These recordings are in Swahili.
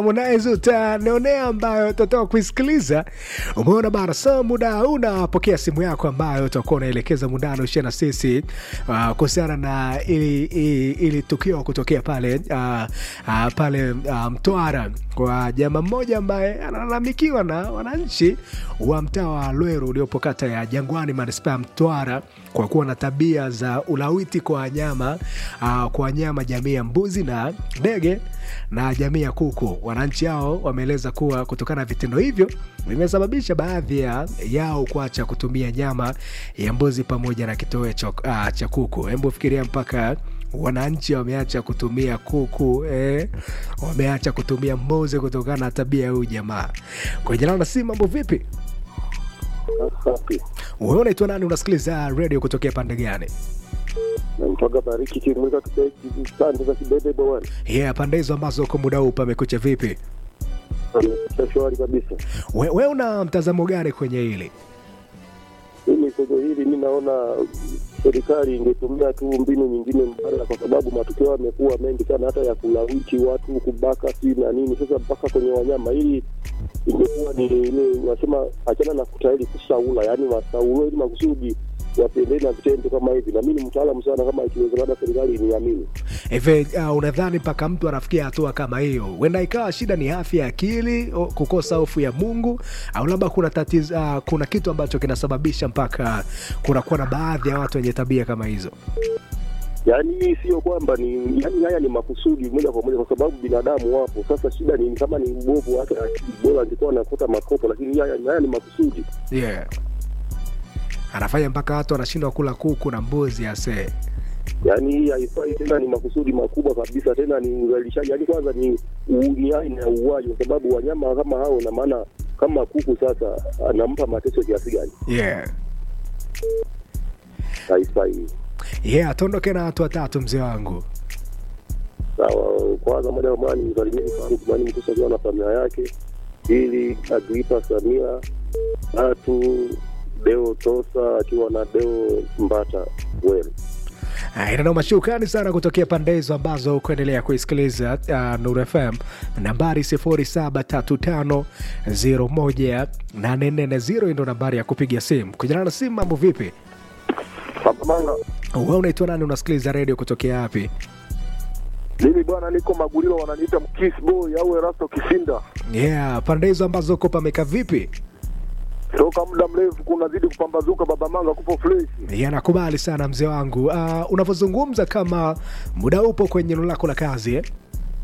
Harmonize utanionea ambayo utatoka kuisikiliza. Umeona bana, so muda unapokea simu yako ambayo utakuwa unaelekeza mundano ushia na sisi uh, kuhusiana na ili, ili, ili tukio kutokea pale uh, uh, pale uh, Mtwara kwa jamaa mmoja ambaye analalamikiwa na wananchi wa mtaa wa Lweru uliopo kata ya Jangwani manispaa ya Mtwara kwa kuwa na tabia za ulawiti kwa wanyama uh, kwa wanyama jamii ya mbuzi na ndege na jamii ya kuku. Wananchi hao wameeleza kuwa kutokana na vitendo hivyo vimesababisha baadhi ya yao kuacha kutumia nyama ya mbuzi pamoja na kitoweo cha uh, cha kuku. Hebu fikiria mpaka wananchi wameacha kutumia kuku eh, wameacha kutumia mbuzi kutokana na tabia ya huyu jamaa. Kwa jina la si mambo vipi? Safi. Wewe unaitwa nani? Unasikiliza radio kutokea pande gani? Namtoka Bariki Kimwika Kibeki pande za Kibebe bwana. Yeah, pande hizo ambazo kwa muda huu pamekucha vipi? Amekucha shwari kabisa. We, we una mtazamo gani kwenye hili? Mimi kwenye hili mi naona serikali ingetumia tu mbinu nyingine mbadala, kwa sababu matukio yamekuwa mengi sana, hata ya kulawiti watu, kubaka si na nini. Sasa mpaka kwenye wanyama, ili ingekuwa ni ile unasema, achana na kutahiri kusaula, yaani wasauliwe ili makusudi wasiendelee na vitendo kama hivi. Na mi ni mtaalamu sana, kama ikiwezekana serikali iniamini. Hivi uh, unadhani mpaka mtu anafikia hatua kama hiyo, huenda ikawa shida ni afya ya akili, o- kukosa hofu ya Mungu, au labda kuna tatizo, uh, kuna kitu ambacho kinasababisha mpaka kunakuwa na baadhi ya watu wenye tabia kama hizo? yaani hii sio kwamba ni yaani haya ni makusudi moja kwa moja kwa sababu binadamu wapo sasa shida ni kama ni mbovu wake akili bora angekuwa anakuta makopo lakini haya, haya ni makusudi Yeah, anafanya mpaka watu wanashindwa kula kuku na mbuzi ase. yaani hii haifai tena ni makusudi makubwa kabisa tena ni uzalishaji yaani kwanza ni u- ni aina ya uuaji kwa sababu wanyama kama hao na maana kama kuku sasa anampa mateso kiasi gani Yeah. haifai Yeah, tuondoke na watu watatu mzee wangu. sawa kwanza moja kwa moja nimsalimie Faruk Mani Mkusa akiwa na familia yake pili Agripa Samia tatu Deo Tosa akiwa na Deo Mbata Welu inanoma shukrani sana kutokea pande hizo ambazo kuendelea kuisikiliza uh, Nuru FM nambari 0735018440 ndo nambari ya kupiga simu kujana na simu mambo vipi Papamanga we unaitwa nani unasikiliza redio kutokea wapi mimi bwana niko Magulilo wananiita Mkiss Boy au Erasto Kisinda yeah pande hizo ambazo uko pameka vipi toka muda mrefu kunazidi kupambazuka Babamanga kupo fresh yeah, nakubali sana mzee wangu uh, unavyozungumza kama muda upo kwenye eneo lako la kazi eh?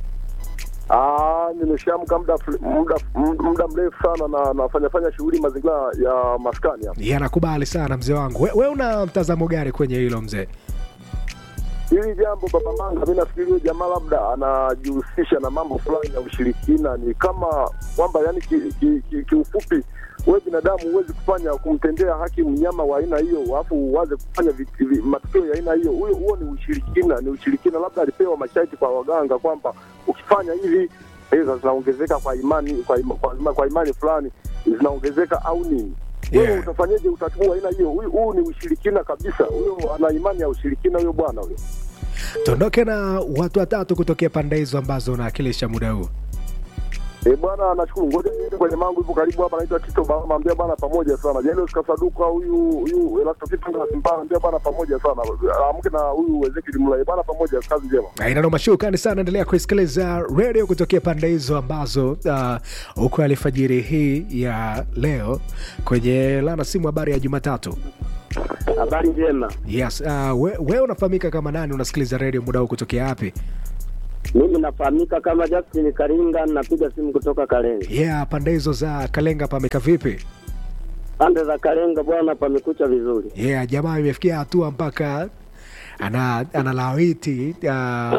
Ah, nimeshaamka muda fre- muda muda mrefu sana na nafanya fanya shughuli mazingira ya maskani hapa. yeah, nakubali sana mzee wangu we, we una mtazamo gani kwenye hilo mzee Hili jambo Baba Manga, mi nafikiri huyo jamaa labda anajihusisha na mambo fulani ya ushirikina, ni kama kwamba yani kiufupi ki, ki, kiufupi, wewe binadamu huwezi kufanya kumtendea haki mnyama wa aina hiyo, alafu uanze kufanya vi- vi- matukio ya aina hiyo. Huyo huo ni ushirikina, ni ushirikina. Labda alipewa masharti kwa waganga kwamba ukifanya hivi pesa zinaongezeka kwa imani kwa, ima, kwa, ima, kwa imani fulani zinaongezeka au nini wewe Yeah. utafanyaje utachukua aina hiyo? Huyu huu ni ushirikina kabisa. Huyo ana imani ya ushirikina, huyo bwana huyo. tuondoke na watu watatu kutokea pande hizo ambazo unaakilisha muda huu Eh bwana, nashukuru. Ngoja niende kwenye mangu ipo karibu hapa, naitwa Tito Baba, ambia bwana pamoja sana. Jairus Kasaduka huyu huyu Elasto Kitanga Simba, ambia bwana pamoja sana. Amke na huyu Ezekiel Mlai bwana pamoja, kazi njema. inanoma shukrani sana endelea kuisikiliza redio kutokea pande hizo ambazo uh, uko alfajiri hii ya leo kwenye lana simu habari ya jumatatu Habari njema. yes uh, we, we unafahamika kama nani unasikiliza redio muda huu kutokea wapi Mimi nafahamika kama Justin Karinga, napiga simu kutoka Kalenga. yeah pande hizo za kalenga pameka vipi Pande za Kalenga bwana, pamekucha vizuri. yeah jamaa imefikia hatua mpaka ana analawiti uh,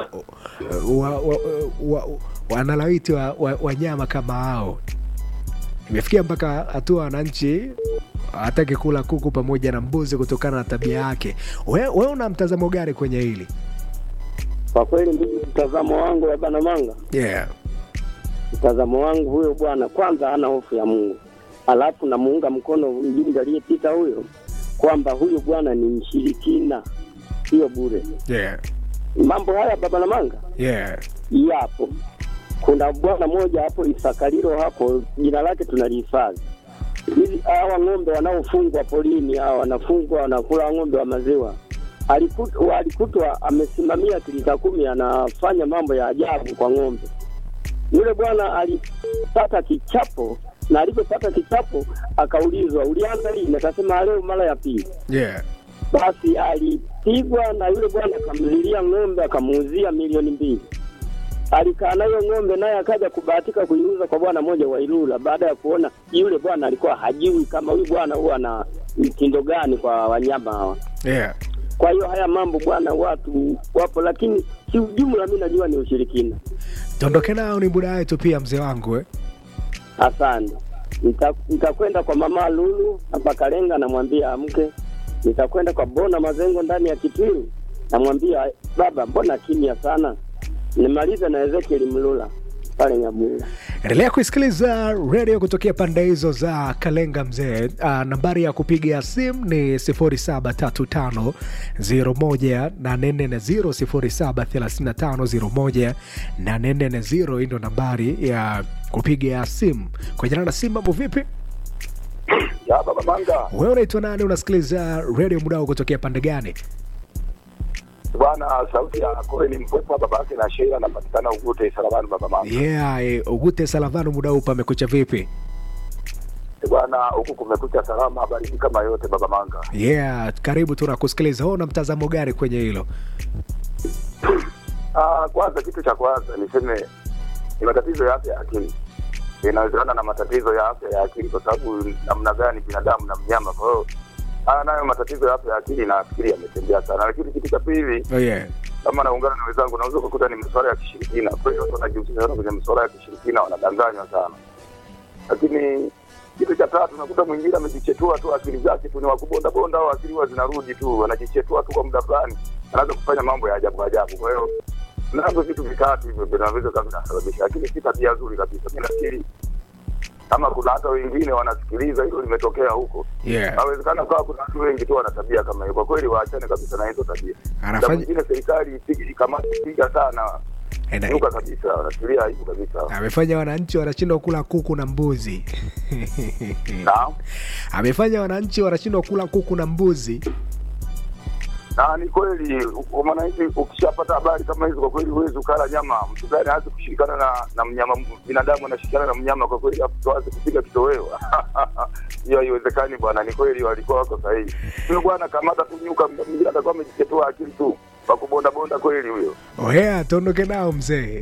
wa, wa, wa, wa, analawiti wa, wa, wanyama kama hao imefikia mpaka hatua wananchi hataki kula kuku pamoja na mbuzi kutokana na tabia yake we, we una mtazamo gani kwenye hili Kwa kweli, mimi mtazamo wangu wa bana manga, yeah. mtazamo wangu huyo bwana kwanza hana hofu ya Mungu, alafu namuunga mkono mjumbe aliyepita huyo kwamba huyu bwana ni mshirikina, sio bure. Yeah. Mambo haya baba na manga Yeah. yapo kuna bwana mmoja hapo Isakalilo hapo, jina lake tunalihifadhi. Hizi hawa ng'ombe wanaofungwa polini, hawa wanafungwa wanakula ng'ombe wa maziwa, alikutwa alikutwa amesimamia kilita kumi, anafanya mambo ya ajabu kwa ng'ombe. Yule bwana alipata kichapo, na alipopata kichapo akaulizwa, ulianza lini? Akasema leo mara ya pili. yeah. Basi alipigwa na yule bwana akamlilia ng'ombe akamuuzia milioni mbili. Alikaa nayo ng'ombe naye akaja kubahatika kuiuza kwa bwana mmoja wa Ilula, baada ya kuona yule bwana alikuwa hajui kama huyu bwana huwa na mtindo gani kwa wanyama hawa. Yeah. Kwa hiyo haya mambo bwana, watu wapo, lakini kiujumla mi najua ni ushirikina. Tuondoke nao, ni muda wetu pia, mzee wangu eh? Asante. Nita- Nitakwenda kwa mama Lulu hapa Kalenga, namwambia amke. Nitakwenda kwa Bona Mazengo ndani ya Kitwiru, namwambia baba, mbona kimya sana? Nimalize na Ezekiel Mlula pale Nyabula. Endelea kuisikiliza redio kutokea pande hizo za Kalenga mzee. Uh, nambari ya kupiga simu ni 0735018440 0735018440. Hii ndo nambari ya kupiga simu. Kwa jina na simu, mambo vipi? Ya baba Manga, Wewe unaitwa nani? Unasikiliza redio mudao kutokea pande gani? bwana, sauti ya Koe ni mpwepo baba yake na Sheila, anapatikana Ugute Salamani. Baba Manga Yeah, eh, Ugute Salavano mudau pamekucha vipi? bwana, huku kumekucha salama, baridi kama yote. Baba Manga, Yeah, karibu tunakusikiliza. Wewe una mtazamo gani kwenye hilo? ah, kwanza kitu cha kwanza niseme ni matatizo ya afya ya akili. Inawezekana na matatizo ya afya ya akili, kwa sababu namna gani binadamu na mnyama. Kwa hiyo haya nayo matatizo ya afya ya akili nafikiri yametembea sana, lakini kitu cha pili Oh, yeah. kama naungana na wenzangu, naweza kukuta ni masuala ya kishirikina. Kwa hiyo watu wanajihusisha sana kwenye masuala ya kishirikina, wanadanganywa sana. Lakini kitu cha tatu, nakuta mwingine amejichetua tu, akili zake tu ni wakubonda bonda, au akili huwa zinarudi tu, anajichetua tu kwa muda fulani, anaanza kufanya mambo ya ajabu ajabu. Kwa hiyo navyo vitu vitatu hivyo vinaweza kama vinasababisha, lakini si tabia nzuri kabisa. Mi nafikiri kama kuna hata wengine wanasikiliza hilo limetokea huko, Yeah. nawezekana kawa kuna watu wengi tu wana tabia kama hiyo. Kwa kweli waachane kabisa na hizo tabia. Na Anafanya mwingine serikali ipige ikamate piga sana Ena- nuka kabisa, wanatulia aibu kabisa. amefanya wananchi wanashindwa kula kuku na mbuzi. Na amefanya wananchi wanashindwa kula kuku na mbuzi. na ni kweli, u- mwananchi ukishapata habari kama hizo, kwa kweli huwezi ukala nyama. Mtu gani aanze kushirikana na na mnyama, binadamu anashirikiana na mnyama, kwa kweli afu tuanze kupiga kitoweo hiyo haiwezekani bwana. Ni kweli walikuwa wako sahihi. Huyo bwana kamata tu nyuka, mwingine atakuwa amejichetua akili tu kwa kubonda bonda kweli huyo. Oh yeah, tuondoke nao mzee.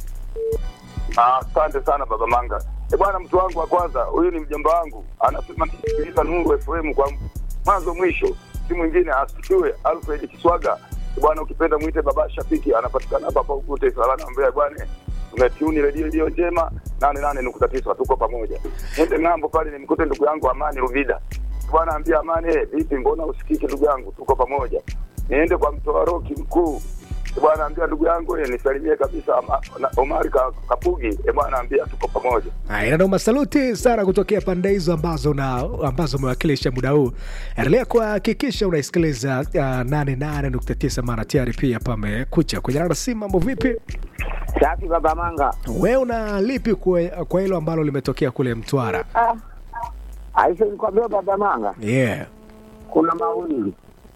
Ah, Asante sana baba Manga. E bwana, mtu wangu wa kwanza, huyu ni mjomba wangu, anasema nisikiliza Nuru FM kwa mwanzo mwisho, si mwingine asikiwe Alfred Kiswaga. E bwana, ukipenda mwite baba Shafiki, anapatikana hapa hapa Ugute Salana Mbeya. Bwana, tumetuni redio iliyo njema nane nane nukta tisa, tuko pamoja. Nende ng'ambo pale nimkute ndugu yangu Amani Ruvida. E bwana, ambia Amani, eh, vipi, mbona usikiki ndugu yangu, tuko pamoja. Niende kwa mtoa roki mkuu E bwana ambia ndugu yangu eh, nisalimie kabisa Ama- na- Omari Ka- Kapugi. E bwana ambia tuko pamoja. Haya, ndio masaluti sana kutokea pande hizo ambazo na ambazo umewakilisha muda huu. Endelea kuhakikisha unaisikiliza uh, 88.9 mara tayari pia pamekucha kwenye rada simu. Mambo vipi? Safi baba Manga. Wewe una lipi kwa kwa hilo ambalo limetokea kule Mtwara? Ah. Aisha nikwambia baba Manga, Yeah. kuna mawili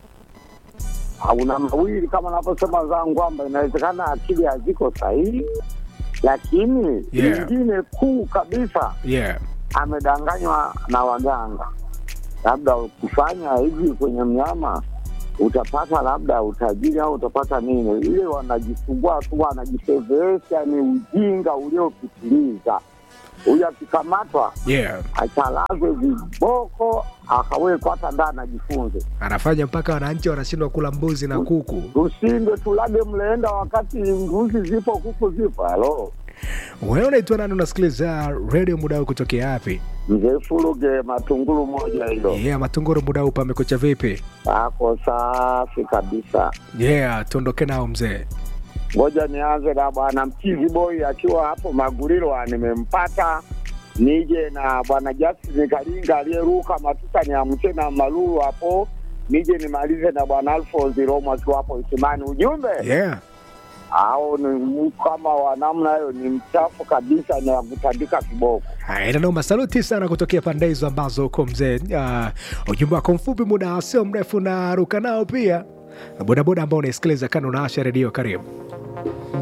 hauna mawili kama navyosema zangu kwamba inawezekana akili haziko sahihi, lakini Yeah. lingine kuu kabisa Yeah. amedanganywa na waganga, labda ukifanya hivi kwenye mnyama utapata labda utajiri au utapata nini. Ile wanajisumbua tu, wanajifedhesha, ni ujinga uliopitiliza. Huyu akikamatwa Yeah. achalazwe viboko akawekwa hata ndani ajifunze. Anafanya mpaka wananchi wanashindwa kula mbuzi na kuku. Tusinde tulage mleenda wakati mbuzi zipo kuku zipo. Halo Wewe unaitwa nani? Unasikiliza radio muda huu kutokea wapi? mzee Furuge matungulu moja hilo Yeah, Matunguru muda huu pamekucha vipi? ako safi kabisa. Yeah, tuondoke nao mzee. Ngoja nianze na bwana Mchizi Boy akiwa hapo Magulilo, nimempata nije na bwana Justice Kalinga aliyeruka matuta niamche na Malulu hapo, nije nimalize na bwana Alphonse Romo akiwa hapo Isimani. Ujumbe Yeah. au ni mtu kama wa namna hiyo ni mchafu kabisa, ni wakutandika kiboko. Haya, ina noma. Saluti sana kutokea pande hizo ambazo uko mzee. Uh, ujumbe wako mfupi, muda sio mrefu na ruka nao pia bodaboda ambao unaisikiliza kana unaasha redio. Karibu.